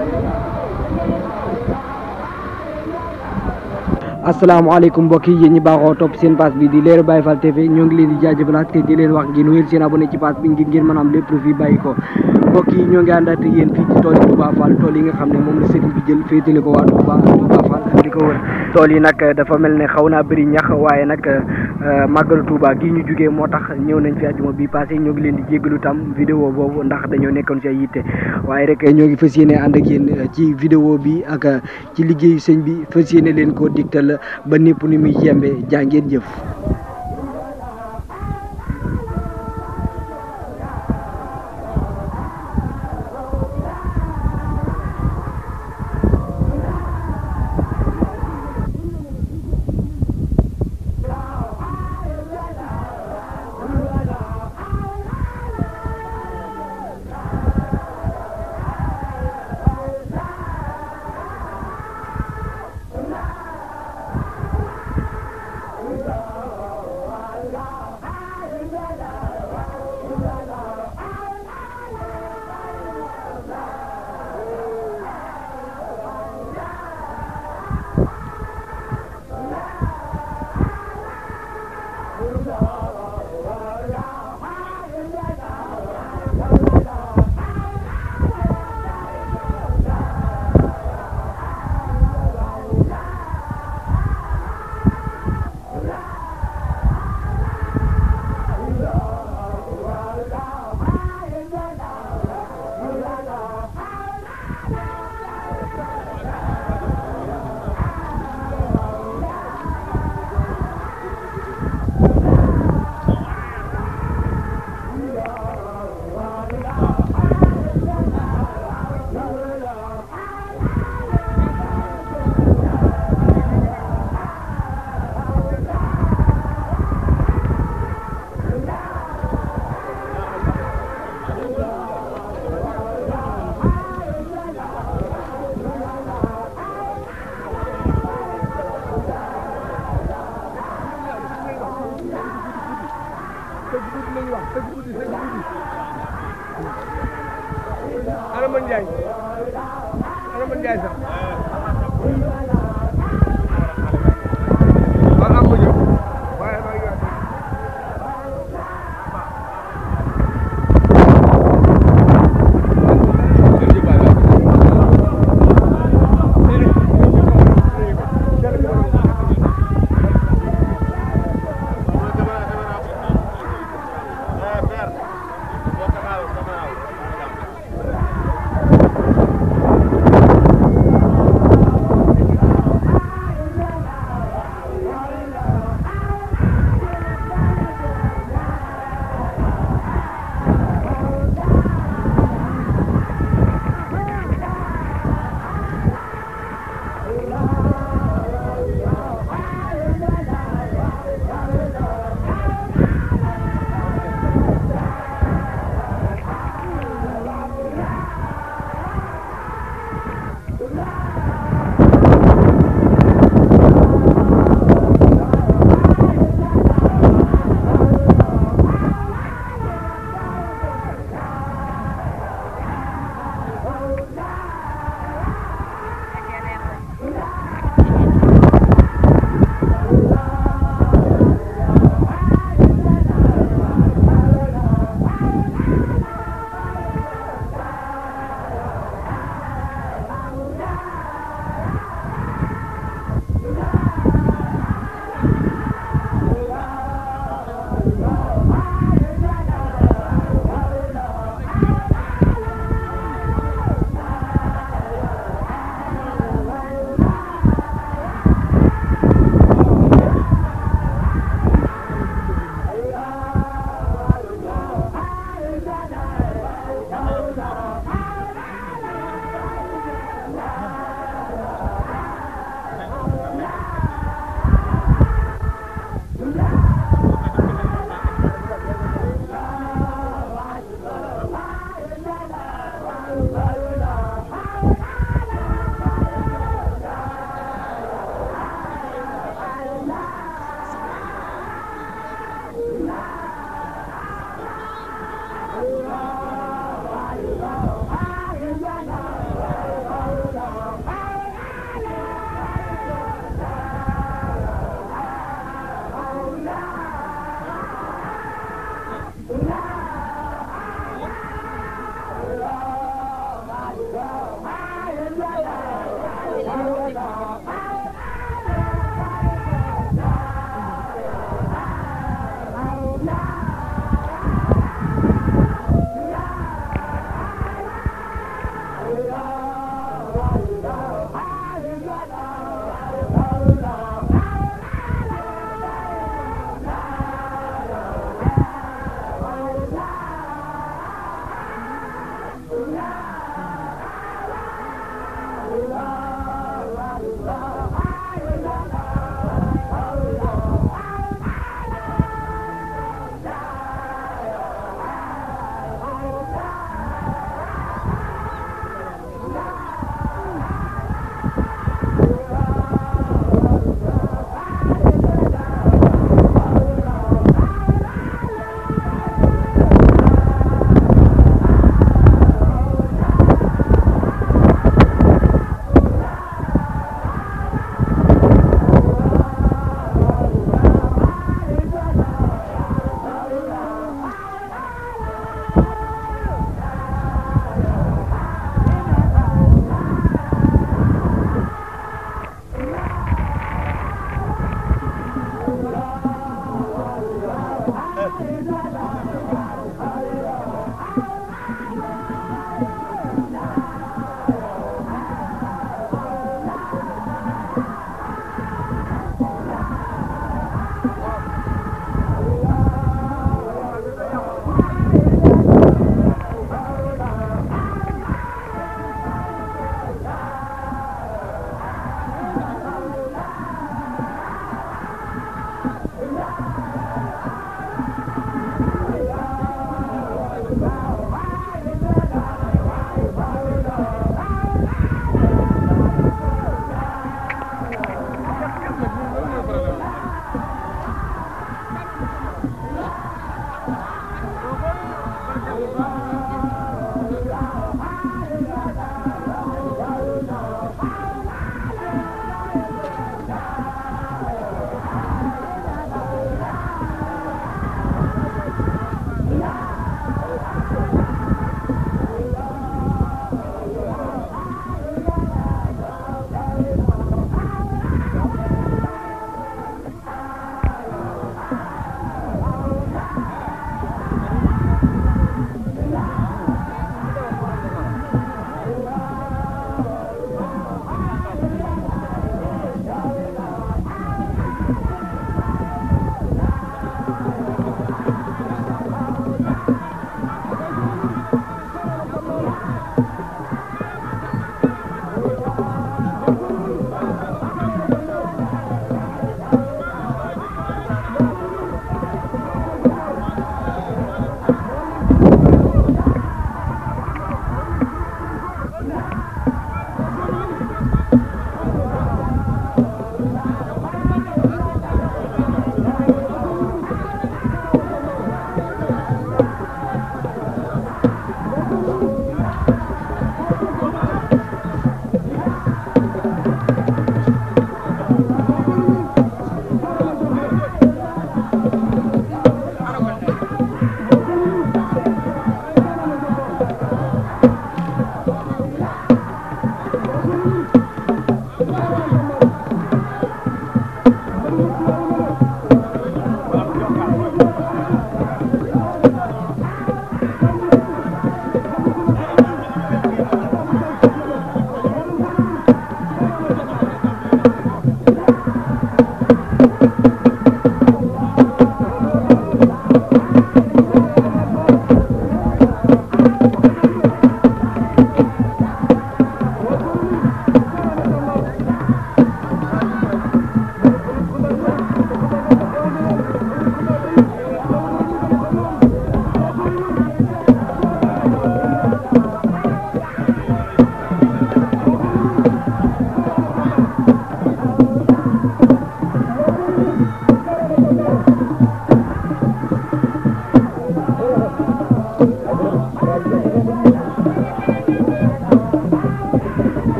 asalaamaaleykum mbokk yi yéen ñi baaxoo topp seen page bi di Leral Baye Fall TV ñoo ngi leen di jaajëfalaat te di leen wax ngeen wéyal seen abonné ci page bi ngir ngeen mën a am lépp lu fi bàyyi ko mbokk yi ñoo ngi àndaat ak yéen fii ci tool yi Touba Fall tool yi nga xam ne moom la sëriñ bi jël féetale ko waa Touba Touba Fall ak li ko wër tool yi nag dafa mel ne xaw naa bëri ñax waaye nag màggalu Touba gi ñu jugee moo tax ñëw nañ fi àjjuma bi passé ñoo ngi leen di jéggalu tam vidéo boobu ndax dañoo nekkoon ci ay yitte waaye rek ñoo ngi fas yéene ànd ak yéen ci vidéo bi ak ci liggéeyu sëñ bi fas yéene leen koo digtal ba népp ni muy yembe jaa ngeen jëf Adama Ndiaye Adama Ndiaye sax waaw am ma ñëw waaye maa ngi wax Thank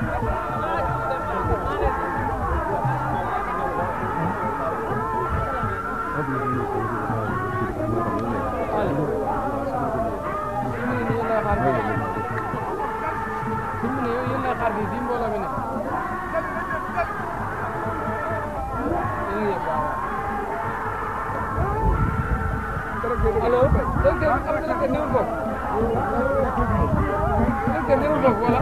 allo directeur am na directeur néew foofu directeur néew foofu wala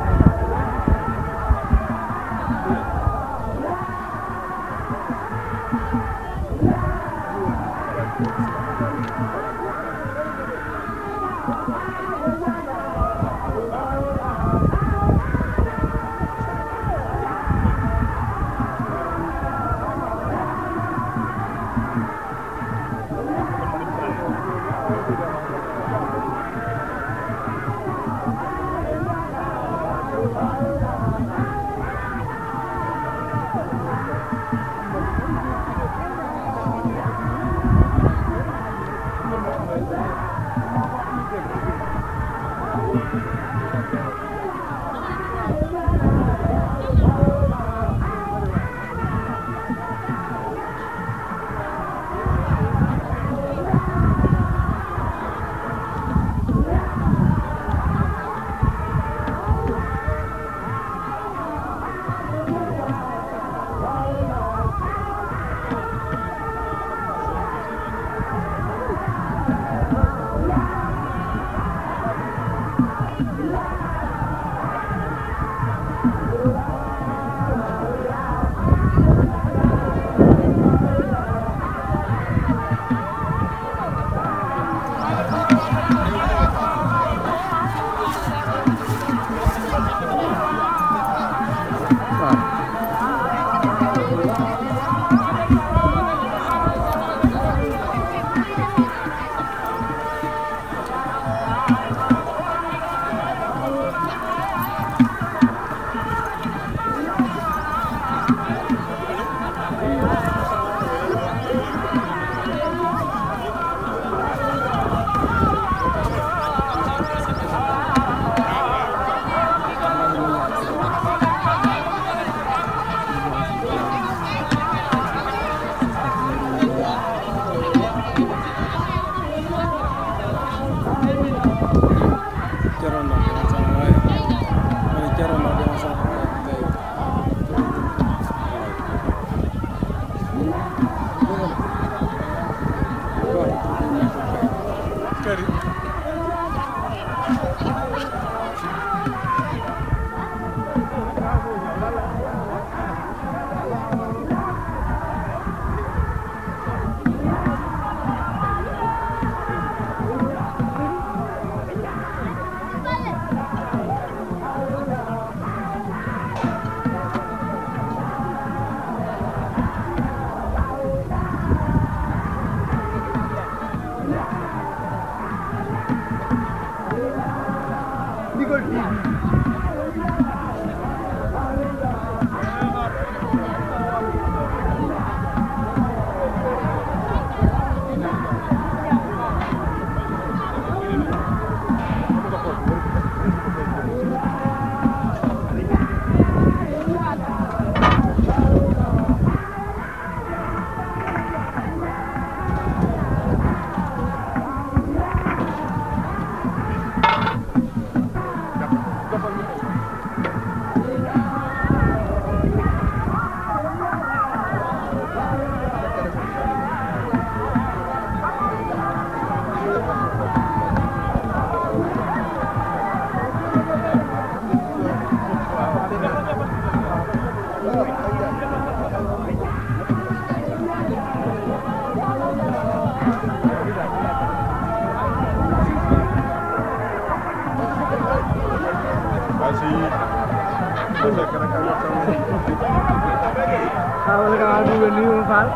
xawal ka waa dugal nuyu ma faal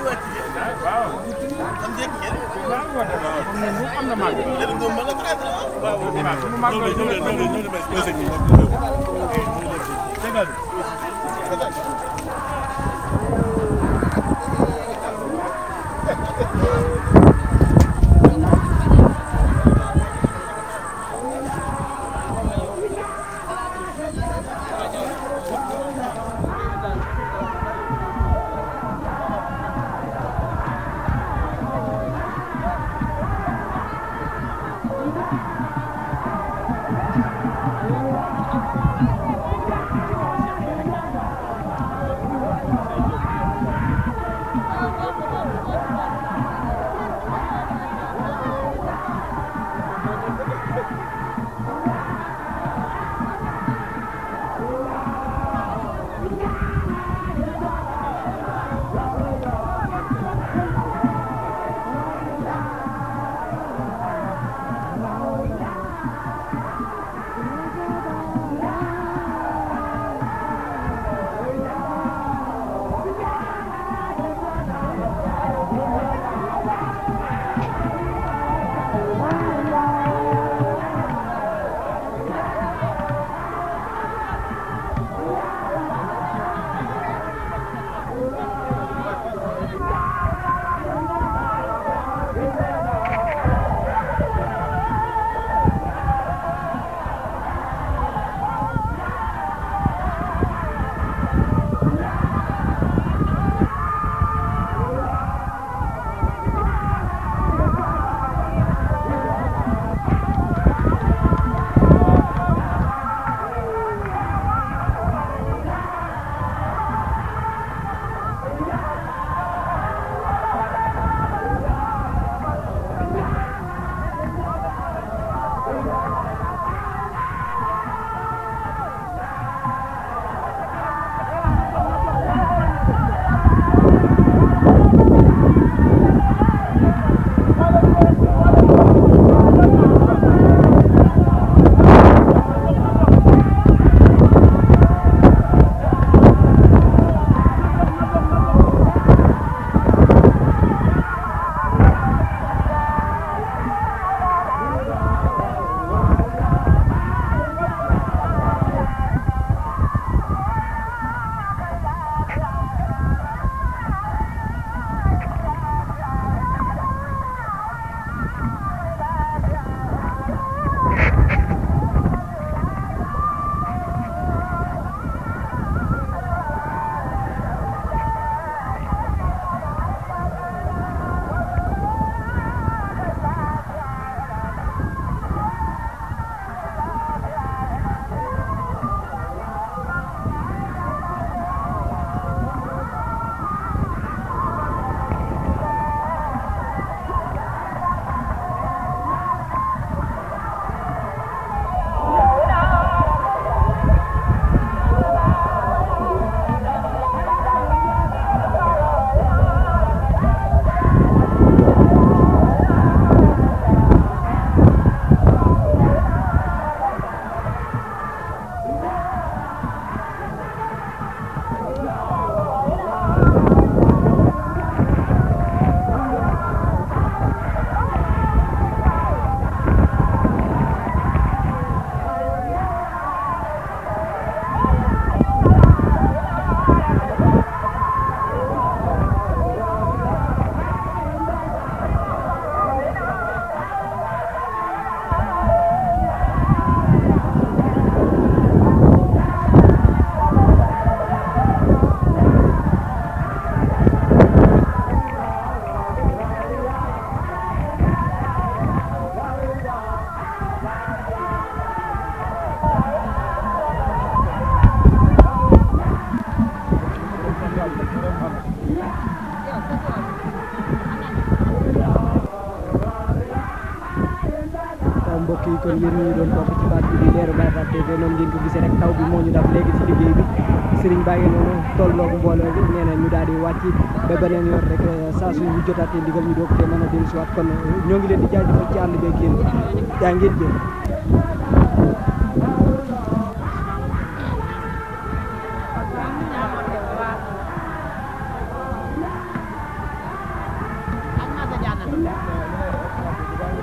mbokk yi kon yéen ñi doon topp ci baat bi di leeru Baye Fall TV noonu ngeen ko gisee rek taw bi moo ñu dab léegi ci liggéey bi Serigne Ba ngi noonu tolloog mbooloo bi nee na ñu daal di wàcc ba beneen yoon rek saa suñu jotaatee ndigal ñu doog te mën a dellu si waat kon ñoo ngi leen di jaajëfal ci ànd beeg yéen yaa ngeen jëf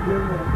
jërëjëf